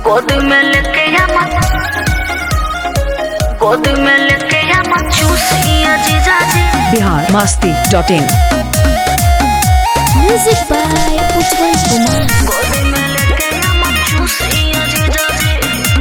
गोद में लेके आमा गोद में लेके आमा चूसिया जीजा जी Bihar Masti dot in Music by Utpal Kumar. गोद में लेके आमा चूसिया जीजा जी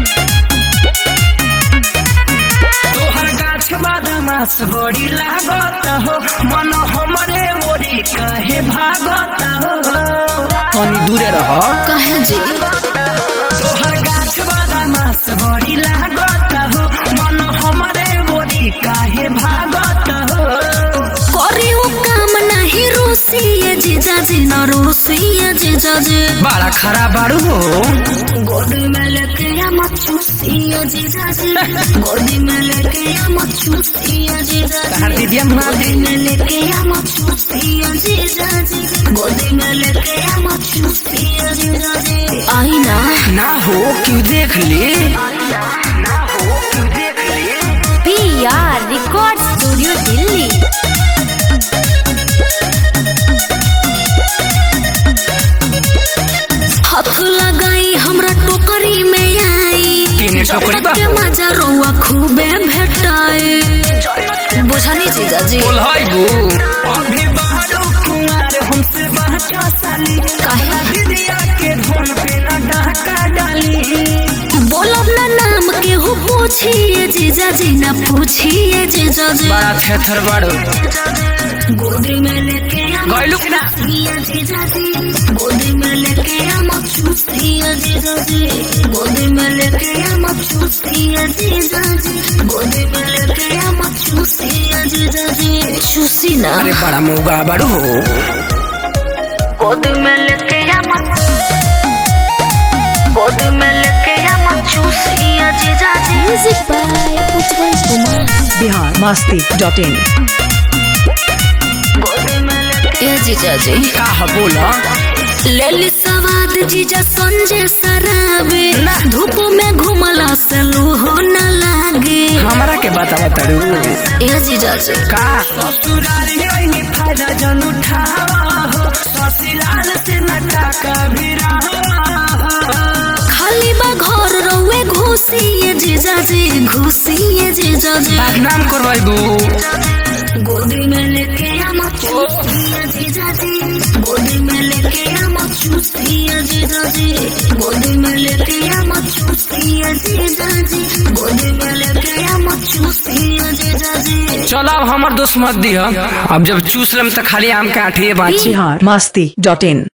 तोहर गाछ बादामास बड़ी लागत हो मन हमरे ओरी कहे भागत हो तनी दूरे रह कहे जी तोहर गाछ बादामास बड़ी लागत हो मन हमरे ओरी कहे भागत हो करे वो काम नहीं रोसिए जीजा जी न रोसिए जीजा जी बड़ा खराब बारू हो गोद में लेके आमा चूसिया जीजा जी गोद में लेके आमा चूसिया जीजा तहर जी दीदिया मार गोद में लेके आमा चूसिया जीजा जी गोद में लेके आमा चूसिया जीजा जी आई ना ना हो क्यों देख ले ना हो क्यों देख ले P R record studio Delhi हाथ लगाई हमरा टोकरी में आई केने टोकरी बा? के मजा रोआ खूबे भेटाए बुझानी जीजा जी बोल हाय गो अभी बाहरो कुंवार हमसे बाचा साली काहे? दीदिया के ढोल पे ना डाका डाली बोलब ना नाम के हो पूछिए जीजा जी ना पूछिए जीजा जी बड़ा थेथर बाड़ो गोदी में लेके आमा गइलू कि ना चूसिया जीजा जी गोदी में लेके आमा चूसिया जीजा जी गोदी में लेके आमा चूसिया जीजा जी गोदी में लेके आमा चूसिया जीजा जी चूसी ना अरे बड़ा मोगा बाड़ो हो गोदी में लेके आमा गोदी में लेके आमा चूसिया जीजा जी music by Utpal Kumar Bihar Masti dot in गोदी में लेके ए जीजा जी का ह बोला लेली सवाद जीजा संजय सराबे धूप में घुमला से लूहो न लागे हमरा के बता बताड़ू ए जीजा जी का ससुरारी ओइनी फायदा जन उठावा हो ससुराल से न टाका भी खाली बा घर रहुए घुसिए जीजा जी घुसिए जीजा जी बदनाम करवाइबू गोदी में लेके आमा चूसिया जीजा जी गोदी में लेके आमा चूसिया जीजा जी गोदी में लेके आमा चूसिया जीजा जी गोदी में लेके आमा चूसिया जीजा जी चल अब हमर दोस्त मत दिह अब जब चूस लेम त खाली आम के आठिए बाँची बिहार मस्ती डॉट इन